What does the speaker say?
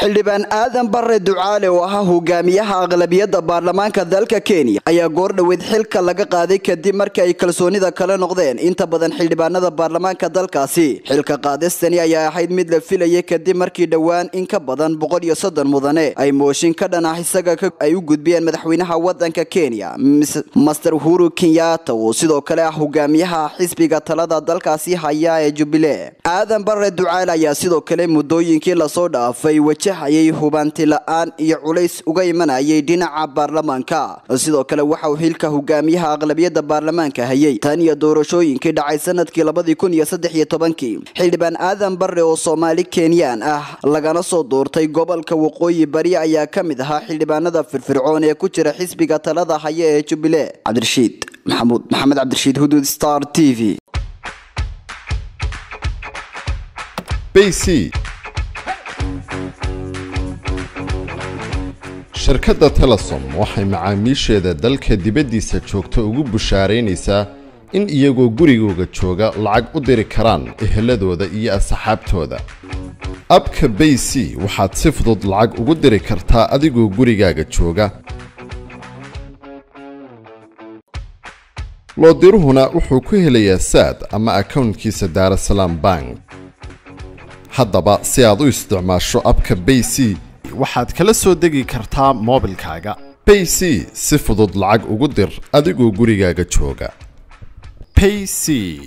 xildhibaan aadan bare ducaale oo ahaa hogaamiyaha aqlabiyadda baarlamaanka dalka kenya ayaa goordhoweyd xilka laga qaaday kadib markii ay kalsoonida kala noqdeen inta badan xildhibaanada baarlamaanka dalkaasi xilka qaadistani ayaa ahayd mid la filayay kadib markii dhowaan in ka badan boqol iyo soddon mudane ay mooshin ka dhan ah isaga ay u gudbiyeen madaxweynaha wadanka kenya master uhuru kenyatta oo sidoo kale ah hogaamiyaha xisbiga talada dalkaasi haya ee jubilee aadan bare ducaale ayaa sidoo kale muddooyinkii lasoo dhaafay wajahayay hubanti la-aan iyo culays uga imanayay dhinaca baarlamaanka sidoo kale waxa uu xilka hogaamiyaha aqlabiyadda baarlamaanka hayay tan iyo doorashooyinkii dhacay sanadkii labadii kun iyo saddex iyo tobankii xildhibaan aadan bare oo soomaali kenyaan ah lagana soo doortay gobolka waqooyi bari ayaa ka mid ahaa xildhibaanada firfircoon ee ku jira xisbiga talada haya ee jubilee cabdirashiid maxamuud maxamed cabdirashiid huduud star t v bc shirkadda telesom waxay macaamiisheeda dalka dibaddiisa joogta ugu bushaaraynaysaa in iyagoo gurigooga jooga lacag u diri karaan eheladooda iyo asxaabtooda abka bay c waxaad si fudud lacag ugu diri kartaa adigoo gurigaaga jooga loodiruhuna wuxuu ku helayaa saad ama akownkiisa daarasalaam bank haddaba si aad u isticmaasho abka bay c waxaad kala soo degi kartaa moobilkaaga bay c si fudud lacag ugu dir adigoo gurigaaga jooga payc